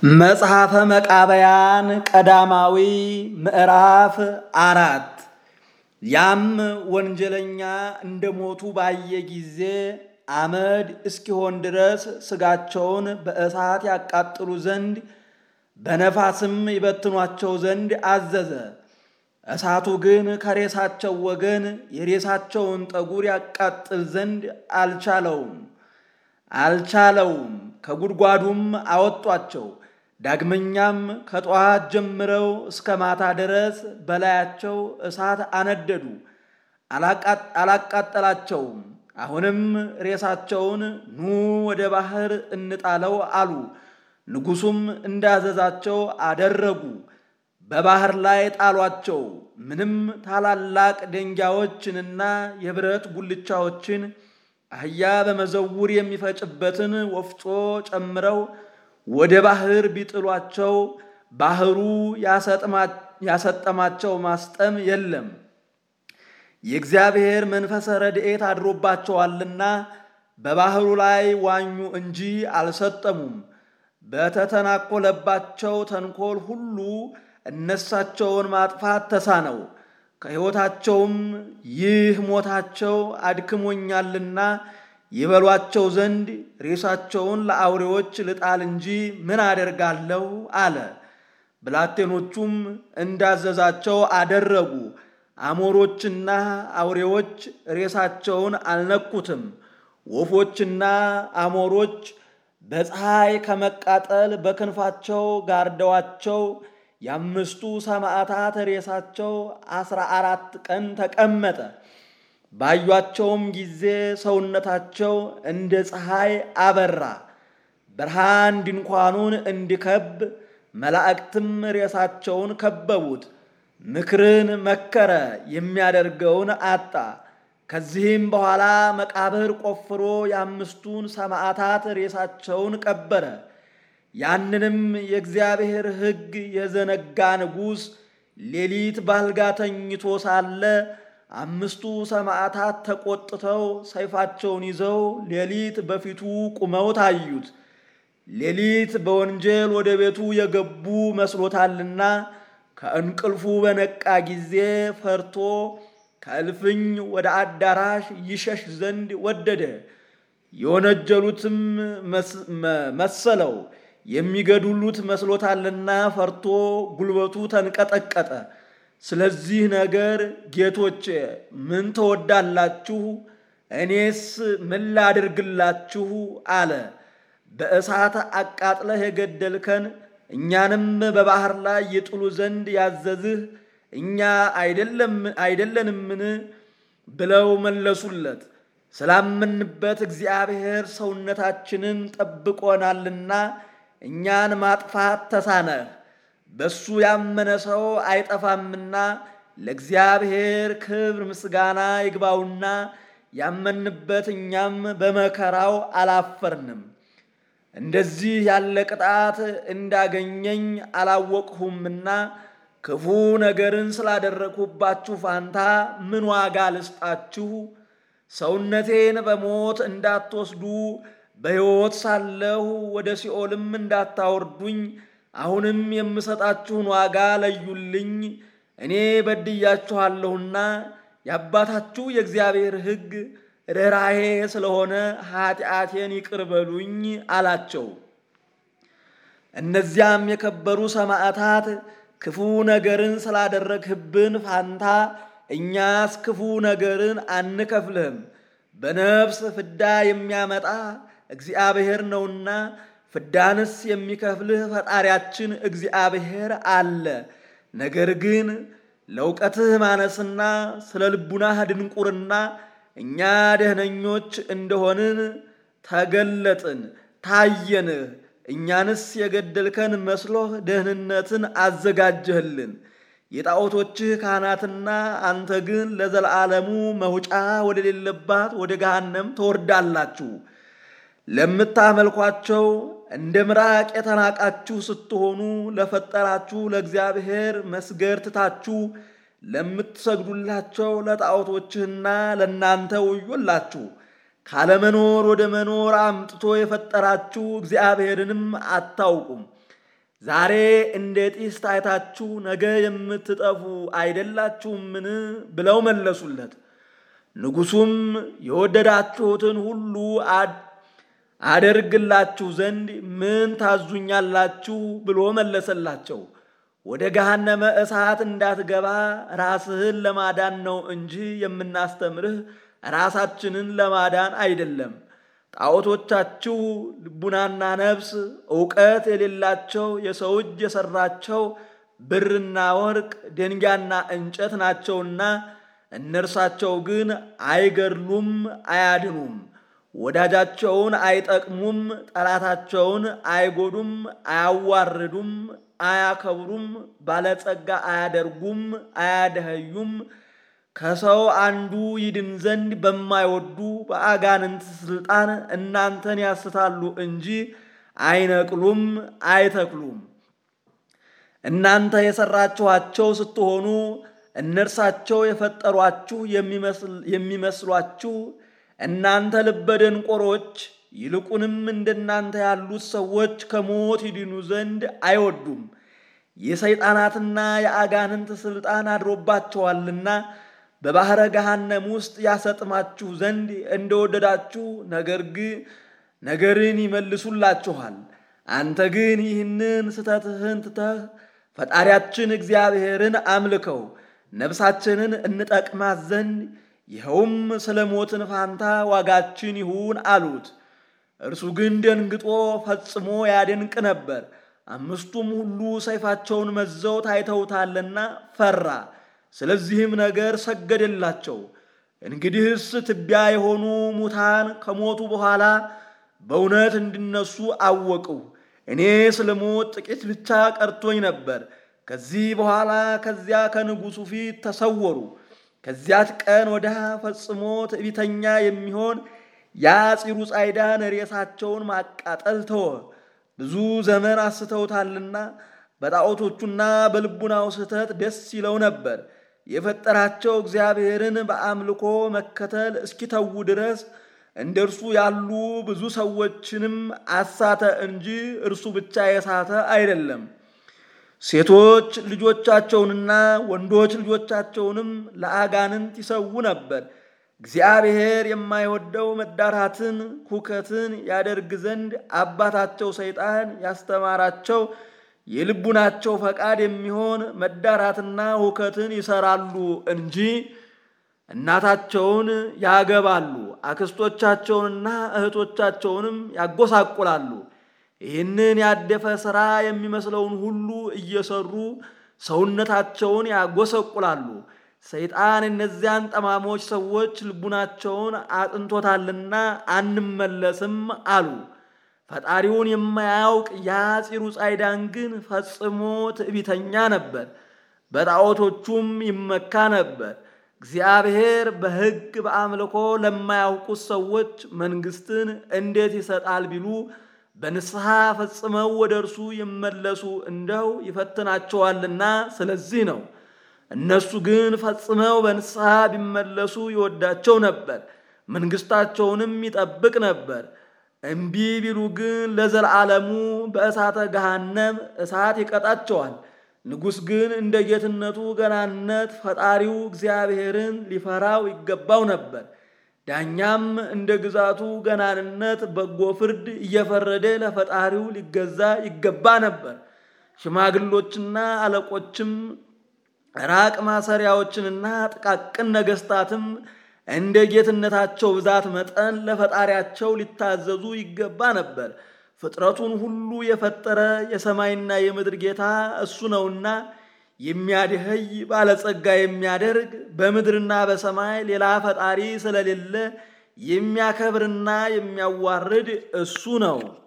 መጽሐፈ መቃብያን ቀዳማዊ ምዕራፍ አራት ያም ወንጀለኛ እንደ ሞቱ ባየ ጊዜ አመድ እስኪሆን ድረስ ሥጋቸውን በእሳት ያቃጥሉ ዘንድ በነፋስም ይበትኗቸው ዘንድ አዘዘ። እሳቱ ግን ከሬሳቸው ወገን የሬሳቸውን ጠጉር ያቃጥል ዘንድ አልቻለውም አልቻለውም። ከጉድጓዱም አወጧቸው። ዳግመኛም ከጠዋት ጀምረው እስከ ማታ ድረስ በላያቸው እሳት አነደዱ፣ አላቃጠላቸውም። አሁንም ሬሳቸውን ኑ ወደ ባሕር እንጣለው አሉ። ንጉሡም እንዳዘዛቸው አደረጉ። በባሕር ላይ ጣሏቸው። ምንም ታላላቅ ደንጊያዎችንና የብረት ጉልቻዎችን አህያ በመዘውር የሚፈጭበትን ወፍጮ ጨምረው ወደ ባሕር ቢጥሏቸው ባሕሩ ያሰጠማቸው ማስጠም የለም። የእግዚአብሔር መንፈሰ ረድኤት አድሮባቸዋልና በባሕሩ ላይ ዋኙ እንጂ አልሰጠሙም። በተተናኮለባቸው ተንኮል ሁሉ እነሳቸውን ማጥፋት ተሳነው። ከሕይወታቸውም ይህ ሞታቸው አድክሞኛልና ይበሏቸው ዘንድ ሬሳቸውን ለአውሬዎች ልጣል እንጂ ምን አደርጋለሁ አለ። ብላቴኖቹም እንዳዘዛቸው አደረጉ። አሞሮችና አውሬዎች ሬሳቸውን አልነኩትም። ወፎችና አሞሮች በፀሐይ ከመቃጠል በክንፋቸው ጋርደዋቸው የአምስቱ ሰማዕታት ሬሳቸው አስራ አራት ቀን ተቀመጠ። ባዩአቸውም ጊዜ ሰውነታቸው እንደ ፀሐይ አበራ። ብርሃን ድንኳኑን እንዲከብ መላእክትም ሬሳቸውን ከበቡት። ምክርን መከረ፣ የሚያደርገውን አጣ። ከዚህም በኋላ መቃብር ቆፍሮ የአምስቱን ሰማዕታት ሬሳቸውን ቀበረ። ያንንም የእግዚአብሔር ሕግ የዘነጋ ንጉሥ ሌሊት ባልጋ ተኝቶ ሳለ አምስቱ ሰማዕታት ተቆጥተው ሰይፋቸውን ይዘው ሌሊት በፊቱ ቁመው ታዩት። ሌሊት በወንጀል ወደ ቤቱ የገቡ መስሎታልና ከእንቅልፉ በነቃ ጊዜ ፈርቶ ከእልፍኝ ወደ አዳራሽ ይሸሽ ዘንድ ወደደ። የወነጀሉትም መሰለው የሚገድሉት መስሎታልና ፈርቶ ጉልበቱ ተንቀጠቀጠ። ስለዚህ ነገር ጌቶቼ ምን ትወዳላችሁ? እኔስ ምን ላድርግላችሁ? አለ። በእሳት አቃጥለህ የገደልከን እኛንም በባሕር ላይ ይጥሉ ዘንድ ያዘዝህ እኛ አይደለንምን? ብለው መለሱለት። ስላመንበት እግዚአብሔር ሰውነታችንን ጠብቆናልና እኛን ማጥፋት ተሳነህ። በሱ ያመነ ሰው አይጠፋምና ለእግዚአብሔር ክብር ምስጋና ይግባውና ያመንበት እኛም በመከራው አላፈርንም። እንደዚህ ያለ ቅጣት እንዳገኘኝ አላወቅሁምና ክፉ ነገርን ስላደረግሁባችሁ ፋንታ ምን ዋጋ ልስጣችሁ? ሰውነቴን በሞት እንዳትወስዱ በሕይወት ሳለሁ ወደ ሲኦልም እንዳታወርዱኝ አሁንም የምሰጣችሁን ዋጋ ለዩልኝ። እኔ በድያችኋለሁና የአባታችሁ የእግዚአብሔር ሕግ ርኅራኄ ስለሆነ ኃጢአቴን ይቅር በሉኝ አላቸው። እነዚያም የከበሩ ሰማዕታት ክፉ ነገርን ስላደረግህብን ፋንታ እኛስ ክፉ ነገርን አንከፍልህም፣ በነፍስ ፍዳ የሚያመጣ እግዚአብሔር ነውና ፍዳንስ የሚከፍልህ ፈጣሪያችን እግዚአብሔር አለ። ነገር ግን ለእውቀትህ ማነስና ስለ ልቡናህ ድንቁርና እኛ ደህነኞች እንደሆንን ተገለጥን፣ ታየንህ። እኛንስ የገደልከን መስሎህ ደህንነትን አዘጋጀህልን። የጣዖቶችህ ካህናትና አንተ ግን ለዘላለሙ መውጫ ወደሌለባት ወደ ገሃነም ትወርዳላችሁ። ለምታመልኳቸው እንደ ምራቅ የተናቃችሁ ስትሆኑ ለፈጠራችሁ ለእግዚአብሔር መስገድ ትታችሁ ለምትሰግዱላቸው ለጣዖቶችህና ለእናንተ ወዮላችሁ። ካለመኖር ወደ መኖር አምጥቶ የፈጠራችሁ እግዚአብሔርንም አታውቁም። ዛሬ እንደ ጢስ ታይታችሁ ነገ የምትጠፉ አይደላችሁምን? ብለው መለሱለት። ንጉሡም የወደዳችሁትን ሁሉ አደርግላችሁ ዘንድ ምን ታዙኛላችሁ? ብሎ መለሰላቸው። ወደ ገሃነመ እሳት እንዳትገባ ራስህን ለማዳን ነው እንጂ የምናስተምርህ ራሳችንን ለማዳን አይደለም። ጣዖቶቻችሁ ልቡናና ነፍስ ዕውቀት የሌላቸው የሰው እጅ የሠራቸው ብርና ወርቅ ድንጋይና እንጨት ናቸውና እነርሳቸው ግን አይገድሉም፣ አያድኑም። ወዳጃቸውን አይጠቅሙም፣ ጠላታቸውን አይጎዱም፣ አያዋርዱም፣ አያከብሩም፣ ባለጸጋ አያደርጉም፣ አያደኸዩም። ከሰው አንዱ ይድን ዘንድ በማይወዱ በአጋንንት ሥልጣን እናንተን ያስታሉ እንጂ አይነቅሉም፣ አይተክሉም። እናንተ የሠራችኋቸው ስትሆኑ እነርሳቸው የፈጠሯችሁ የሚመስሏችሁ እናንተ ልበ ደንቆሮች፣ ይልቁንም እንደናንተ ያሉት ሰዎች ከሞት ይድኑ ዘንድ አይወዱም። የሰይጣናትና የአጋንንት ሥልጣን አድሮባቸዋልና በባሕረ ገሃነም ውስጥ ያሰጥማችሁ ዘንድ እንደወደዳችሁ ነገር ግን ነገርን ይመልሱላችኋል። አንተ ግን ይህንን ስተትህን ትተህ ፈጣሪያችን እግዚአብሔርን አምልከው ነፍሳችንን እንጠቅማት ዘንድ ይኸውም ስለ ሞትን ፋንታ ዋጋችን ይሁን አሉት። እርሱ ግን ደንግጦ ፈጽሞ ያደንቅ ነበር። አምስቱም ሁሉ ሰይፋቸውን መዘው ታይተውታልና ፈራ። ስለዚህም ነገር ሰገደላቸው። እንግዲህስ ትቢያ የሆኑ ሙታን ከሞቱ በኋላ በእውነት እንዲነሱ አወቅሁ። እኔ ስለ ሞት ጥቂት ብቻ ቀርቶኝ ነበር። ከዚህ በኋላ ከዚያ ከንጉሡ ፊት ተሰወሩ። ከዚያች ቀን ወዲያ ፈጽሞ ትዕቢተኛ የሚሆን የአፂሩ ጻይዳን ሬሳቸውን ማቃጠል ተወ። ብዙ ዘመን አስተውታልና በጣዖቶቹና በልቡናው ስህተት ደስ ይለው ነበር። የፈጠራቸው እግዚአብሔርን በአምልኮ መከተል እስኪተዉ ድረስ እንደ እርሱ ያሉ ብዙ ሰዎችንም አሳተ እንጂ እርሱ ብቻ የሳተ አይደለም። ሴቶች ልጆቻቸውንና ወንዶች ልጆቻቸውንም ለአጋንንት ይሰዉ ነበር። እግዚአብሔር የማይወደው መዳራትን፣ ሁከትን ያደርግ ዘንድ አባታቸው ሰይጣን ያስተማራቸው የልቡናቸው ፈቃድ የሚሆን መዳራትና ሁከትን ይሰራሉ እንጂ እናታቸውን ያገባሉ፣ አክስቶቻቸውንና እህቶቻቸውንም ያጎሳቁላሉ። ይህንን ያደፈ ሥራ የሚመስለውን ሁሉ እየሰሩ ሰውነታቸውን ያጎሰቁላሉ። ሰይጣን እነዚያን ጠማሞች ሰዎች ልቡናቸውን አጥንቶታልና አንመለስም አሉ። ፈጣሪውን የማያውቅ የአፂሩ ጻይዳን ግን ፈጽሞ ትዕቢተኛ ነበር፣ በጣዖቶቹም ይመካ ነበር። እግዚአብሔር በሕግ በአምልኮ ለማያውቁት ሰዎች መንግሥትን እንዴት ይሰጣል ቢሉ በንስሐ ፈጽመው ወደ እርሱ ይመለሱ እንደው ይፈትናቸዋልና ስለዚህ ነው። እነሱ ግን ፈጽመው በንስሐ ቢመለሱ ይወዳቸው ነበር፣ መንግሥታቸውንም ይጠብቅ ነበር። እምቢ ቢሉ ግን ለዘላለሙ በእሳተ ገሃነም እሳት ይቀጣቸዋል። ንጉሥ ግን እንደ ጌትነቱ ገናነት ፈጣሪው እግዚአብሔርን ሊፈራው ይገባው ነበር። ዳኛም እንደ ግዛቱ ገናንነት በጎ ፍርድ እየፈረደ ለፈጣሪው ሊገዛ ይገባ ነበር። ሽማግሎችና አለቆችም ራቅ ማሰሪያዎችንና ጥቃቅን ነገሥታትም እንደ ጌትነታቸው ብዛት መጠን ለፈጣሪያቸው ሊታዘዙ ይገባ ነበር። ፍጥረቱን ሁሉ የፈጠረ የሰማይና የምድር ጌታ እሱ ነውና የሚያድኸይ ባለጸጋ የሚያደርግ በምድርና በሰማይ ሌላ ፈጣሪ ስለሌለ የሚያከብርና የሚያዋርድ እሱ ነው።